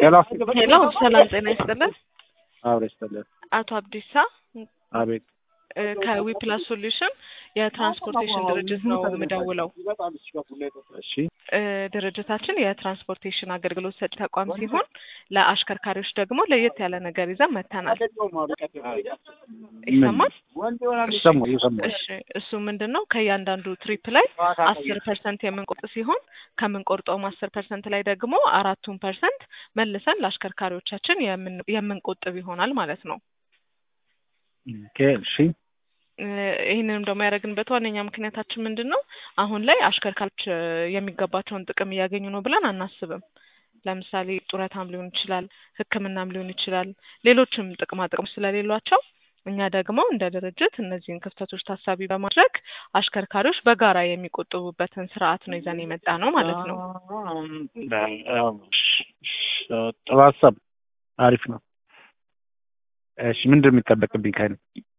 ሄሎ ሄሎ ሰላም ጤና ይስጥልን። አብረ ይስጥልን። አቶ አብዲሳ አቤት እ ከዊፕላስ ሶሉሽን የትራንስፖርቴሽን ድርጅት ነው የምደውለው። እሺ እ ድርጅታችን የትራንስፖርቴሽን አገልግሎት ሰጪ ተቋም ሲሆን ለአሽከርካሪዎች ደግሞ ለየት ያለ ነገር ይዘን መጥተናል። ይሰማል? ይሰማ ይሰማ እሺ እሱ ምንድን ነው ከእያንዳንዱ ትሪፕ ላይ አስር ፐርሰንት የምንቆርጥ ሲሆን ከምንቆርጠውም አስር ፐርሰንት ላይ ደግሞ አራቱን ፐርሰንት መልሰን ለአሽከርካሪዎቻችን የምን- የምንቆጥብ ይሆናል ማለት ነው። ኦኬ እሺ እ ይህንንም ደግሞ ያደረግንበት ዋነኛ ምክንያታችን ምንድን ነው? አሁን ላይ አሽከርካሪዎች እ የሚገባቸውን ጥቅም እያገኙ ነው ብለን አናስብም። ለምሳሌ ጡረታም ሊሆን ይችላል፣ ሕክምናም ሊሆን ይችላል፣ ሌሎችም ጥቅማ ጥቅም ስለሌሏቸው እኛ ደግሞ እንደ ድርጅት እነዚህን ክፍተቶች ታሳቢ በማድረግ አሽከርካሪዎች በጋራ የሚቆጥቡበትን ስርዓት ነው ይዘን የመጣ ነው ማለት ነው። ጥሩ ሀሳብ አሪፍ ነው። እሺ ምንድን ነው የሚጠበቅብኝ ከእኔ?